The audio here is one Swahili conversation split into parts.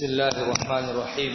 بسم الله الرحمن الرحيم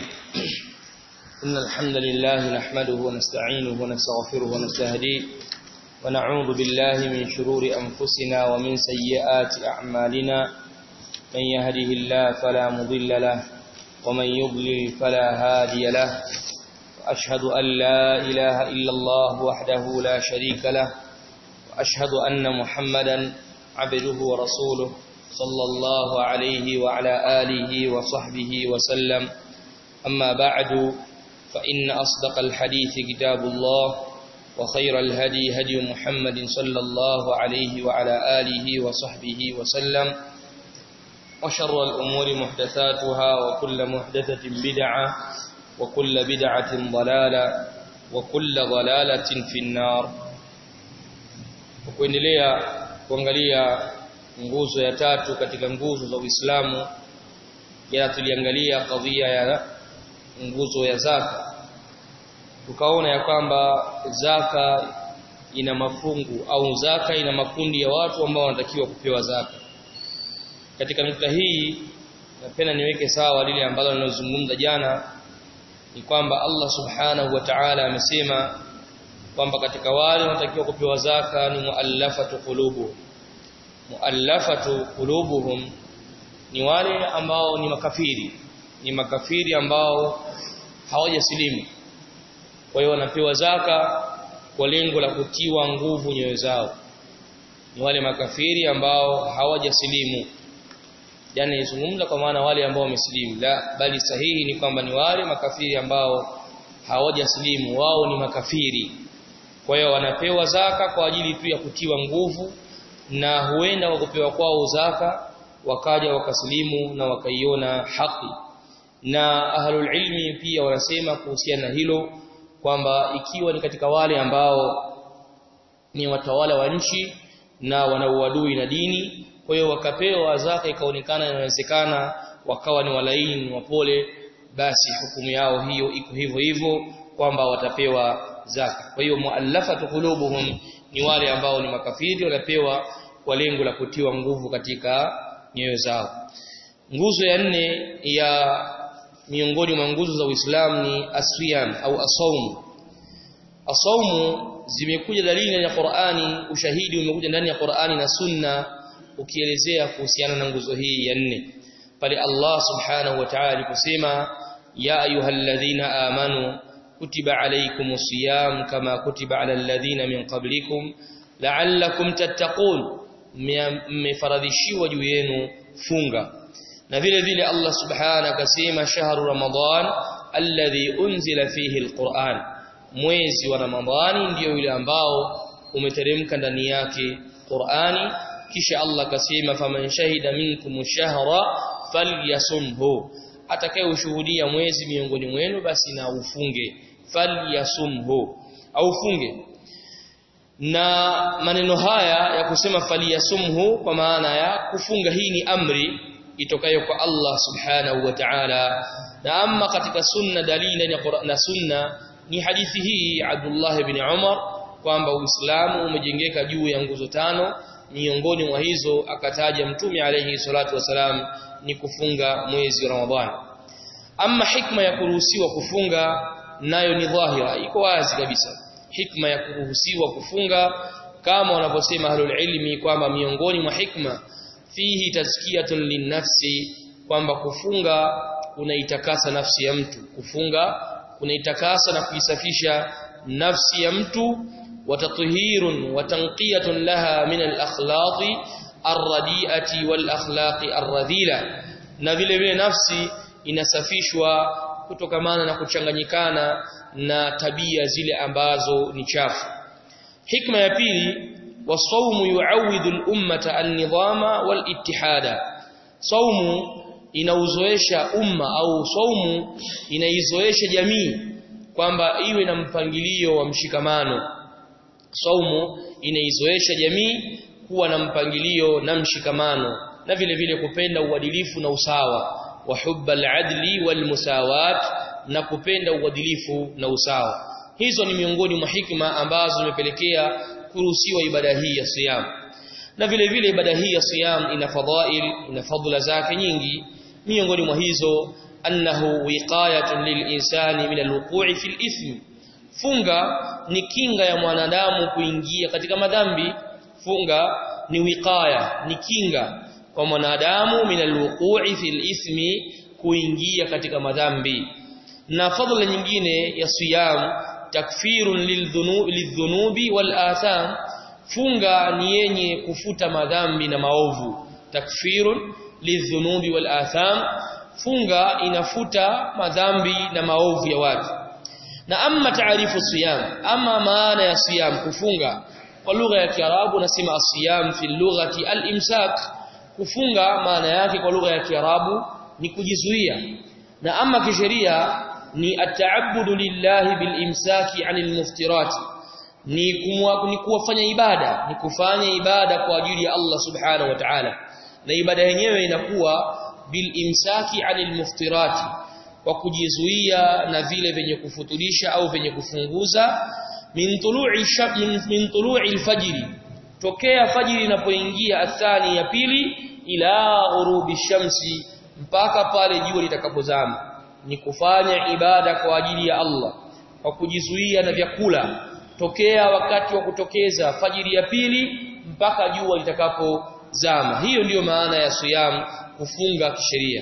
إن الحمد لله نحمده ونستعينه ونستغفره ونستهديه ونعوذ بالله من شرور أنفسنا ومن سيئات أعمالنا من يهده الله فلا مضل له ومن يضلل فلا هادي له وأشهد أن لا إله إلا الله وحده لا شريك له وأشهد أن محمدا عبده ورسوله صلى الله عليه وعلى آله وصحبه وسلم أما بعد فإن أصدق الحديث كتاب الله وخير الهدي هدي محمد صلى الله عليه وعلى آله وصحبه وسلم وشر الأمور محدثاتها وكل محدثة بدعة وكل بدعة ضلالة وكل ضلالة في النار وكوendelea kuangalia nguzo ya tatu katika nguzo za Uislamu jana tuliangalia kadhia ya nguzo ya zaka tukaona ya kwamba zaka ina mafungu au zaka ina makundi ya watu ambao wanatakiwa kupewa zaka katika nukta hii napenda niweke sawa lile ambalo nilozungumza jana ni kwamba Allah subhanahu wa ta'ala amesema kwamba katika wale wanatakiwa kupewa zaka ni muallafatu qulubu muallafatu qulubuhum ni wale ambao ni makafiri ni makafiri ambao hawajasilimu kwa hiyo wanapewa zaka kwa lengo la kutiwa nguvu nyoyo zao ni wale makafiri ambao hawajasilimu yani izungumza kwa maana wale ambao wamesilimu la bali sahihi ni kwamba ni wale makafiri ambao hawajasilimu wao ni makafiri kwa hiyo wanapewa zaka kwa ajili tu ya kutiwa nguvu na huenda kwa kupewa kwao zaka wakaja wakasilimu na wakaiona haki na ahlul ilmi pia wanasema kuhusiana na hilo kwamba ikiwa ni katika wale ambao ni watawala wa nchi na wana uadui na dini kwa hiyo wakapewa zaka ikaonekana inawezekana wakawa ni walaini wapole basi hukumu yao hiyo iko hivyo hivyo kwamba watapewa zaka kwa hiyo muallafatu qulubuhum ni wale ambao ni makafiri wanapewa kwa lengo la kutiwa nguvu katika nyoyo zao nguzo ya nne ya miongoni mwa nguzo za Uislamu ni aswiyam au asaumu asaumu zimekuja dalili ndani ya Qur'ani ushahidi umekuja ndani ya Qur'ani na Sunna ukielezea kuhusiana na nguzo hii ya nne pale Allah subhanahu wa ta'ala aliposema ya ayyuhalladhina amanu kutiba alaykumus siyam kama kutiba alal ladhina min qablikum la'allakum tattaqun mmefaradhishiwa juu yenu funga na vile vile Allah subhanahu akasema shahru ramadan alladhi unzila fihi alquran mwezi wa ramadhani ndio yule ambao umeteremka ndani yake Qur'ani kisha Allah akasema faman shahida minkum shahra falyasumhu atakayeshuhudia mwezi miongoni mwenu basi na ufunge falyasumhu au funge na maneno haya ya kusema faliyasumhu kwa maana ya kufunga hii ni amri itokayo kwa Allah subhanahu wa ta'ala na amma katika sunna dalili na sunna ni hadithi hii Abdullah ibn Umar kwamba Uislamu umejengeka juu ya nguzo tano miongoni mwa hizo akataja mtume alayhi salatu wasalam ni kufunga mwezi wa Ramadhani amma hikma ya kuruhusiwa kufunga nayo ni dhahira iko wazi kabisa hikma ya kuruhusiwa kufunga kama wanavyosema ahlul ilmi kwamba miongoni mwa hikma fihi tazkiyatun linnafsi kwamba kufunga kunaitakasa nafsi ya mtu kufunga kunaitakasa na kuisafisha nafsi ya mtu watatuhirun watanqiyatun laha min al-akhlaqi ar-radi'ati wal-akhlaqi ar-radhila na vile vile nafsi inasafishwa kutokamana na kuchanganyikana na tabia zile ambazo ni chafu hikma ya pili wasaumu yuawidu al-ummata an-nidhama wal-ittihada saumu inauzoesha umma au saumu inaizoesha jamii kwamba iwe na mpangilio wa mshikamano saumu inaizoesha jamii kuwa na mpangilio na mshikamano na vile vile kupenda uadilifu na usawa wa hubba al-adli wal-musawat na kupenda uadilifu na usawa hizo ni miongoni mwa hikma ambazo zimepelekea kuruhusiwa ibada hii ya siyam na vile vile ibada hii ya siyam ina fadhail ina fadhila zake nyingi miongoni mwa hizo annahu wiqayatun lilinsani min alwuqu'i fil ithmi funga ni kinga ya mwanadamu kuingia katika madhambi funga ni wiqaya ni kinga kwa mwanadamu min alwuqu'i fil ithmi kuingia katika madhambi na fadhila nyingine ya siyam takfirun lidhunubi wal atham funga ni yenye kufuta madhambi na maovu takfirun lidhunubi wal atham funga inafuta madhambi na maovu ya watu na amma taarifu siyam ama maana ya siyam kufunga kwa lugha ya kiarabu nasema asiyam fi lughati al-imsak kufunga maana yake kwa lugha ya kiarabu ni kujizuia na ama kisheria ni ataabudu lillahi bilimsaki anil muftirati ni kumwa, ni kuwafanya ibada ni kufanya ibada kwa ajili ya Allah subhanahu wa ta'ala na ibada yenyewe inakuwa bilimsaki anil muftirati kwa kujizuia na vile vyenye kufutulisha au vyenye kufunguza min tulu'i min, min tulu'i alfajri tokea fajiri inapoingia athani ya pili ila ghurubi shamsi mpaka pale jua litakapozama ni kufanya ibada kwa ajili ya Allah kwa kujizuia na vyakula tokea wakati wa kutokeza fajiri ya pili mpaka jua litakapozama hiyo ndiyo maana ya siyam kufunga kisheria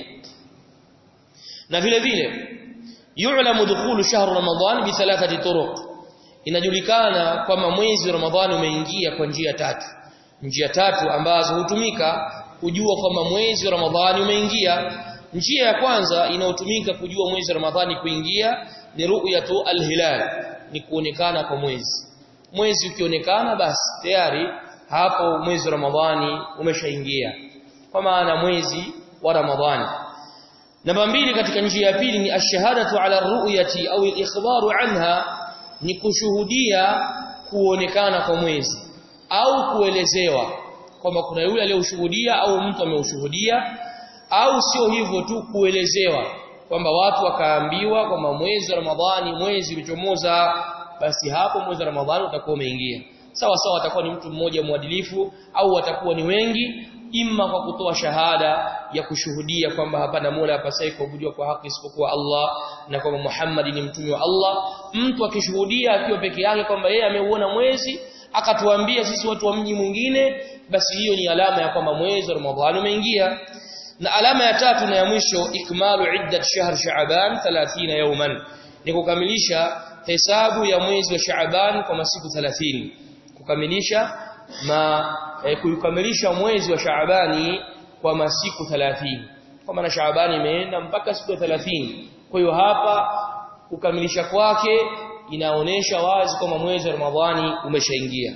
na vile vile yu'lamu dukhulu shahr ramadan bi thalathati turuq inajulikana kwamba mwezi wa ramadhani umeingia kwa njia tatu njia tatu ambazo hutumika kujua kwamba mwezi wa ramadhani umeingia njia ya kwanza inayotumika kujua mwezi wa ramadhani kuingia ni ru'yatu al-hilal ni kuonekana kwa mwezi mwezi ukionekana basi tayari hapo mwezi wa ramadhani umeshaingia kwa maana mwezi wa ramadhani namba mbili katika njia ya pili ni ashhadatu ala ru'yati au al-ikhbaru anha ni kushuhudia kuonekana kwa mwezi au kuelezewa kwamba kuna yule aliyoshuhudia au mtu ameushuhudia au sio hivyo tu kuelezewa kwamba watu wakaambiwa kwamba mwezi wa Ramadhani mwezi ulichomoza basi hapo mwezi wa Ramadhani utakuwa umeingia sawa sawa atakuwa ni mtu mmoja mwadilifu au watakuwa ni wengi imma kwa kutoa shahada ya kushuhudia kwamba hapana mola apasaye kuabudiwa kwa haki isipokuwa Allah na kwamba Muhammad ni mtume wa Allah mtu akishuhudia akiwa peke yake kwamba yeye ameuona mwezi akatuambia sisi watu wa mji mwingine basi hiyo ni alama ya kwamba mwezi wa Ramadhani umeingia na alama ya tatu na ya mwisho ikmalu iddat shahr sha'ban 30 yawman ni kukamilisha hesabu ya mwezi wa sha'ban kwa masiku 30 kukamilisha ma eh, kukamilisha mwezi wa sha'bani kwa masiku 30 kwa maana sha'bani imeenda mpaka siku ya 30 kwa hiyo hapa kukamilisha kwake inaonesha wazi kwamba mwezi wa Ramadhani umeshaingia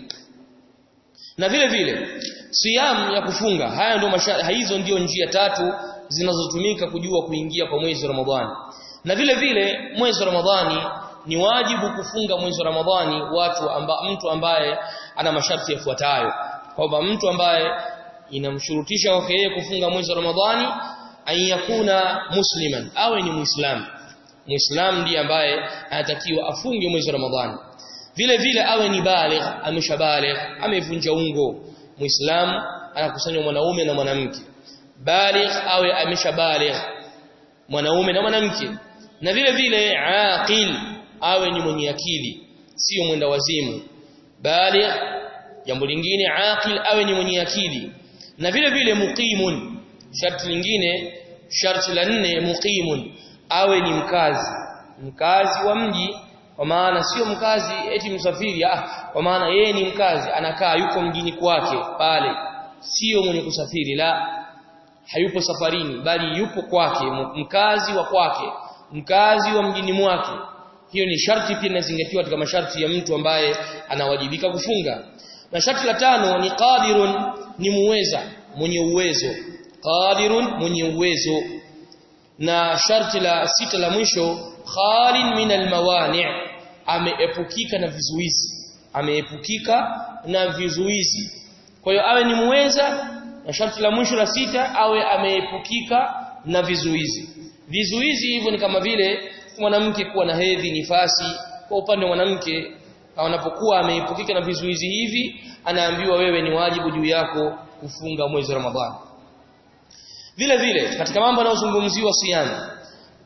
na vile vile siyam ya kufunga haya ndio hizo ndio njia tatu zinazotumika kujua kuingia kwa mwezi wa Ramadhani na vile vile mwezi wa Ramadhani ni wajibu kufunga mwezi wa Ramadhani watu amba, mtu ambaye ana masharti yafuatayo kwamba mtu ambaye inamshurutisha kwake yeye kufunga mwezi wa Ramadhani ayakuna musliman awe ni muislamu muislamu ndiye ambaye anatakiwa afunge mwezi wa Ramadhani vile vile awe ni baligh ameshabaligh amevunja ungo muislamu anakusanya mwanaume na mwanamke baligh awe ameshabaligh mwanaume na mwanamke na vile vile aqil awe ni mwenye akili sio mwenda wazimu baligh jambo lingine aqil awe ni mwenye akili na vile vile muqimun sharti lingine sharti la nne muqimun awe ni mkazi mkazi wa mji kwa maana sio mkazi eti msafiri ah kwa maana yeye ni mkazi anakaa yuko mjini kwake pale sio mwenye kusafiri la hayupo safarini bali yupo kwake mkazi wa kwake mkazi wa mjini mwake hiyo ni sharti pia inazingatiwa katika masharti ya mtu ambaye anawajibika kufunga na sharti la tano ni qadirun ni muweza mwenye uwezo qadirun mwenye uwezo na sharti la sita la mwisho khalin min almawani' ameepukika na vizuizi ameepukika na vizuizi kwa hiyo awe ni muweza na sharti la mwisho la sita awe ameepukika na vizuizi vizuizi hivyo ni kama vile mwanamke kuwa na hedhi nifasi kwa upande wa mwanamke anapokuwa ameepukika na vizuizi hivi anaambiwa wewe ni wajibu juu yako kufunga mwezi wa Ramadhani vile vile katika mambo yanayozungumziwa siyam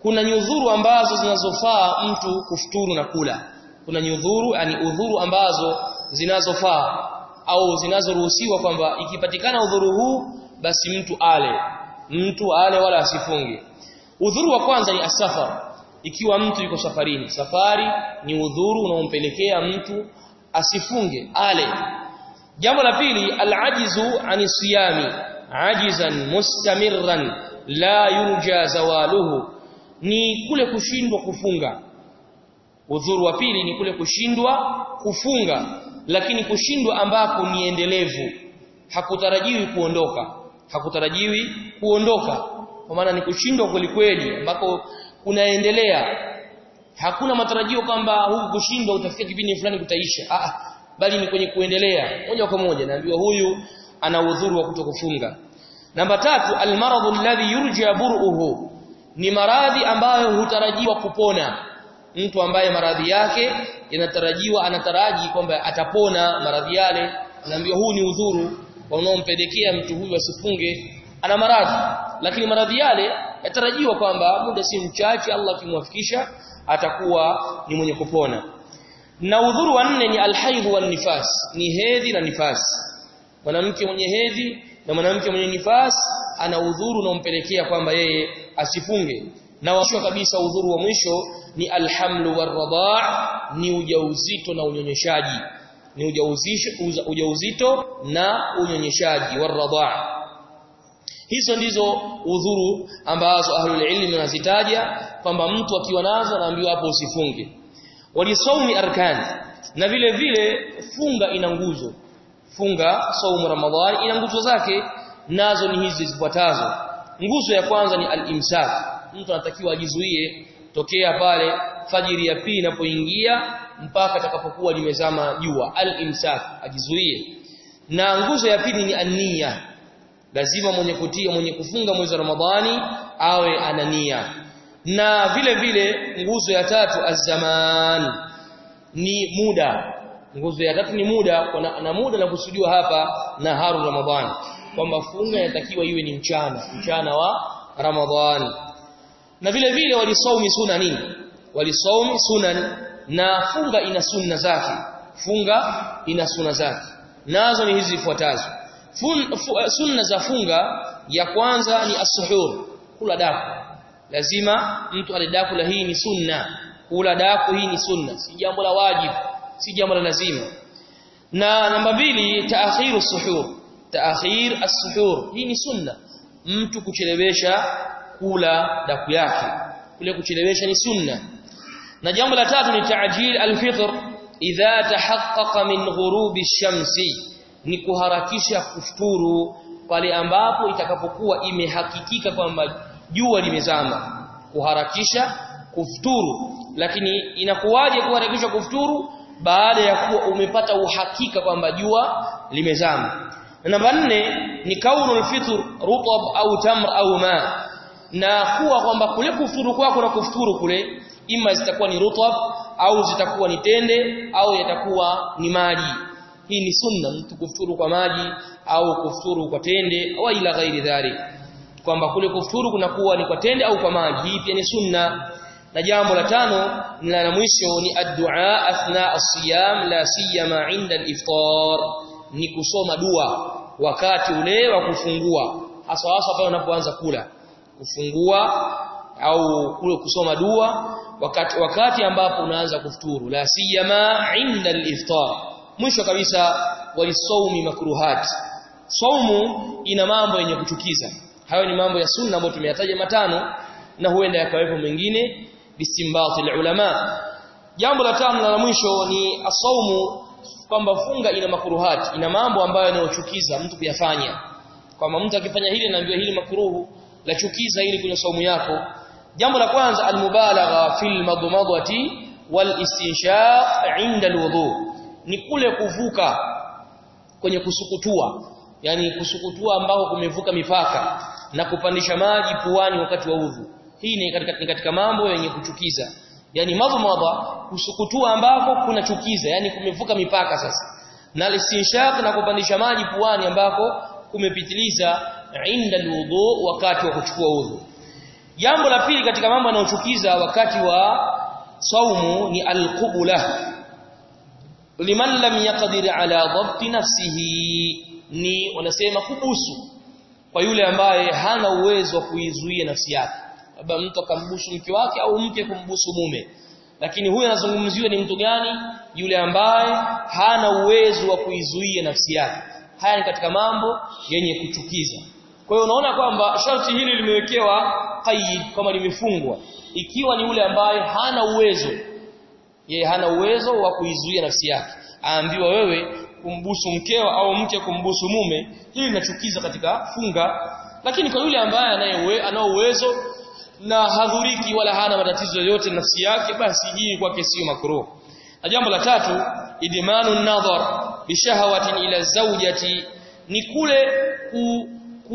kuna nyudhuru ambazo zinazofaa mtu kufuturu na kula kuna nyudhuru yani udhuru ambazo zinazofaa au zinazoruhusiwa kwamba ikipatikana udhuru huu basi mtu ale mtu ale wala asifunge udhuru wa kwanza ni asafar ikiwa mtu yuko safarini safari ni udhuru unaompelekea mtu asifunge ale jambo la pili alajizu ani siyami ajizan mustamirran la yurja zawaluhu ni kule kushindwa kufunga udhuru wa pili ni kule kushindwa kufunga lakini kushindwa ambako ni endelevu hakutarajiwi kuondoka hakutarajiwi kuondoka kwa maana ni kushindwa kweli kweli ambako kunaendelea hakuna matarajio kwamba huku kushindwa utafika kipindi fulani kutaisha ah bali ni kwenye kuendelea moja kwa moja naambiwa huyu ana udhuru wa kutokufunga namba tatu almaradhu alladhi yurja bur'uhu ni maradhi ambayo hutarajiwa kupona mtu ambaye maradhi yake yanatarajiwa anataraji kwamba atapona maradhi yale anaambiwa huu ni udhuru unaompelekea mtu huyu asifunge ana maradhi lakini maradhi yale yatarajiwa kwamba muda si mchache Allah akimwafikisha atakuwa ni mwenye kupona na udhuru wa nne ni alhaidh wan nifas ni hedhi na nifas mwanamke mwenye hedhi na mwanamke mwenye nifas ana udhuru unaompelekea kwamba yeye asifunge na mwisho kabisa udhuru wa mwisho ni alhamlu warradha ni ujauzito na unyonyeshaji ni ujauzito ujauzito na unyonyeshaji warradha hizo ndizo udhuru ambazo ahlul ilmi wanazitaja kwamba mtu akiwa nazo anaambiwa hapo usifunge walisaumi arkan na vile vile funga ina nguzo funga saumu ramadhani ina nguzo zake nazo ni hizi zifuatazo nguzo ya kwanza ni al-imsak mtu anatakiwa ajizuie tokea pale fajiri ya pili inapoingia mpaka atakapokuwa limezama jua al-imsak ajizuie na nguzo ya pili ni an-niyya lazima mwenye kutia mwenye kufunga mwezi wa ramadhani awe ana nia na vile vile nguzo ya tatu az-zaman ni muda nguzo ya tatu ni muda na, na muda na kusudiwa hapa na haru ramadhani kwamba funga inatakiwa iwe ni mchana mchana wa ramadhani na vile vile walisaumi sunani walisaumi sunan na funga ina sunna zake funga ina sunna zake nazo ni hizi zifuatazo sunna za funga ya kwanza ni as-suhur kula daku lazima mtu ale daku la hii ni sunna kula daku hii ni sunna si jambo la wajibu si jambo la lazima na namba mbili taakhiru suhur taakhir as-suhur hii ni sunna mtu kuchelewesha kula daku yake kule kuchelewesha ni sunna na jambo la tatu ni ta'jil al-fitr idha tahaqqaqa min ghurubi ash-shamsi ni kuharakisha kufuturu pale ambapo itakapokuwa imehakikika kwamba jua limezama kuharakisha kufuturu lakini inakuwaje kuharakisha kufuturu baada ya kuwa umepata uhakika kwamba jua limezama na namba nne ni kaunul fitr rutab au tamr au ma na kuwa kwamba kule kufuturu kwako na kufuturu kule ima zitakuwa ni rutab au zitakuwa ni tende au yatakuwa ni maji hii ni sunna mtu kufuturu kwa maji au kufuturu kwa tende au ila ghairi dhalik kwamba kule kufuturu kunakuwa ni kwa tende au kwa maji hii pia ni sunna na jambo la tano na la mwisho ni addu'a athna as-siyam la siyama 'inda al-iftar ni kusoma dua wakati ule wa kufungua hasa hasa pale unapoanza kula kufungua au kule kusoma dua wakati wakati ambapo unaanza kufuturu la siyama 'inda al-iftar mwisho kabisa walisaumi makruhat saumu ina mambo yenye kuchukiza hayo ni mambo ya sunna ambayo tumeyataja matano na huenda yakawepo mengine bisimbati ulama jambo la tano na la mwisho ni asaumu kwamba funga ina makruhat ina mambo ambayo yanayochukiza mtu kuyafanya kwamba mtu akifanya hili anaambiwa hili makruhu la chukiza hili kwenye saumu yako jambo la kwanza almubalagha fil madmadati wal istinshaq inda alwudu ni kule kuvuka kwenye kusukutua yani kusukutua ambako kumevuka mipaka na kupandisha maji puani wakati wa udhu hii ni katika, ni katika mambo yenye kuchukiza yani madhmadha kusukutua ambako kunachukiza yani kumevuka mipaka sasa na istinshaq na kupandisha maji puani ambako kumepitiliza inda alwudu wakati wa kuchukua udhu jambo la pili katika mambo yanayochukiza wakati wa saumu ni alqubula liman lam yaqdir ala dhabti nafsihi ni wanasema kubusu kwa yule ambaye hana uwezo wa kuizuia nafsi yake labda mtu akambusu mke wake au mke kumbusu mume lakini huyu anazungumziwa ni mtu gani yule ambaye hana uwezo wa kuizuia nafsi yake haya ni katika mambo yenye kuchukiza kwa hiyo unaona kwamba sharti hili limewekewa qaid kama limefungwa ikiwa ni yule ambaye hana uwezo yeye hana uwezo wa kuizuia nafsi yake aambiwa wewe kumbusu mkeo au mke kumbusu mume hili linachukiza katika funga lakini kwa yule ambaye anaye anao uwezo na hadhuriki wala hana matatizo yoyote nafsi yake basi hii kwake sio makruh na jambo la tatu idmanu nadhar bishahawatin ila zawjati ni kule ku,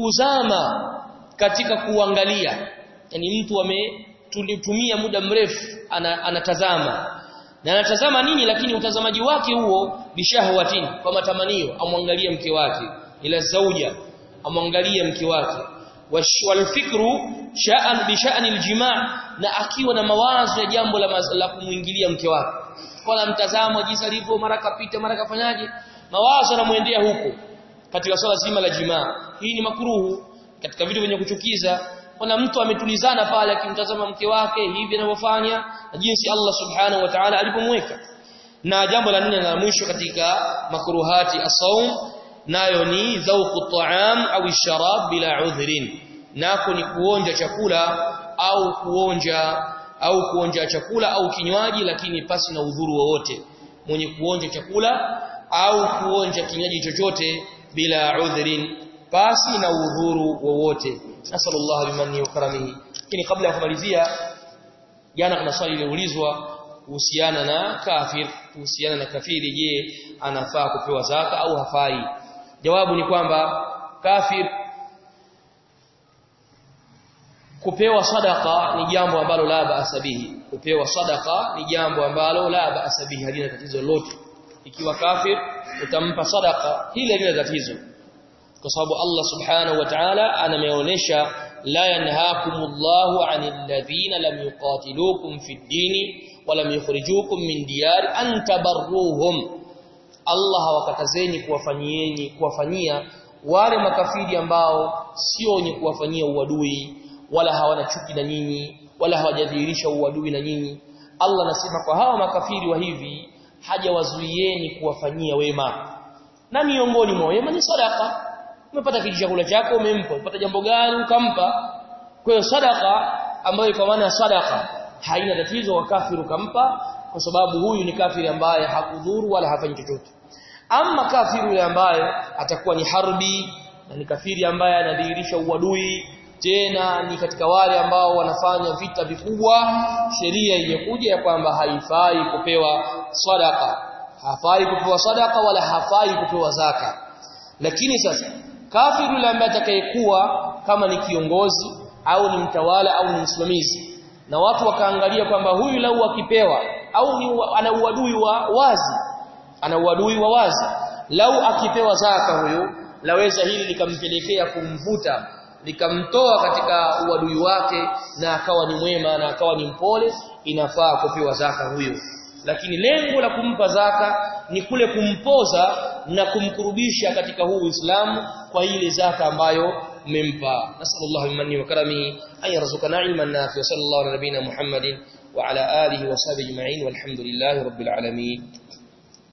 kuzama katika kuangalia yani mtu ametumia muda mrefu ana, anatazama na anatazama nini lakini utazamaji wake huo bishahwatin kwa matamanio amwangalie mke wake ila zauja amwangalie mke wake walfikru sha'an bi sha'ni aljimaa na akiwa na mawazo ya jambo la, la kumuingilia mke wake kwa mtazamo jinsi alivyo mara kapita mara kafanyaje mawazo yanamuendea huko katika swala zima la jimaa hii ni makruhu katika vitu vyenye kuchukiza kuna mtu ametulizana pale akimtazama mke wake hivi anavyofanya na jinsi Allah subhanahu wa ta'ala alipomweka na jambo la nne na la mwisho katika makruhati as-saum nayo ni dhauqu ta'am au sharab bila udhrin nako ni kuonja chakula au kuonja au kuonja chakula au kinywaji lakini pasi na udhuru wowote mwenye kuonja chakula au kuonja kinywaji chochote bila udhrin pasi na udhuru wowote nasallallahu bimanni wa karamihi lakini kabla ya kumalizia jana kuna swali liliulizwa kuhusiana na kafir kuhusiana na kafiri je anafaa kupewa zaka au hafai jawabu ni kwamba kafir kupewa sadaka ni jambo ambalo la baasa bihi kupewa sadaka ni jambo ambalo la baasa bihi halina tatizo lolote ikiwa kafir utampa sadaka hili halina tatizo kwa sababu Allah subhanahu wa ta'ala anameonyesha la yanhaakumullahu 'anil ladhina lam yuqatilukum fid dini wa lam yukhrijukum min diyari an tabarruhum Allah hawakatazeni kuwafanyieni kuwafanyia wale makafiri ambao sio wenye kuwafanyia uadui wala hawana chuki na nyinyi wala hawajadhihirisha uadui na nyinyi Allah anasema kwa hawa makafiri wa hivi hajawazuieni kuwafanyia wema na miongoni mwa wema ni sadaka umepata kitu chakula chako umempa umepata jambo gani ukampa kwa hiyo sadaka ambayo kwa maana sadaka haina tatizo wa kafiru kampa kwa sababu huyu ni kafiri ambaye hakudhuru wala hafanyi chochote ama kafiri yule ambaye atakuwa ni harbi na ni kafiri ambaye anadhihirisha uadui tena ni katika wale ambao wanafanya vita vikubwa sheria imekuja ya kwamba haifai kupewa sadaka hafai kupewa sadaka wala hafai kupewa zaka lakini sasa kafiri yule ambaye atakayekuwa kama ni kiongozi au ni mtawala au ni msimamizi na watu wakaangalia kwamba huyu lau akipewa au ni ana uadui wa wazi ana uadui wa wazi lau akipewa zaka huyu laweza hili likampelekea kumvuta likamtoa katika uadui wake na akawa ni mwema na akawa ni mpole inafaa kupewa zaka huyo lakini lengo la kumpa zaka ni kule kumpoza na kumkurubisha katika huu Uislamu kwa ile zaka ambayo mmempa nasallallahu minni wa karamihi ay yarzuqana ilman nafi'a sallallahu ala nabina muhammadin wa ala alihi wa sahbihi ajma'in walhamdulillahi rabbil alamin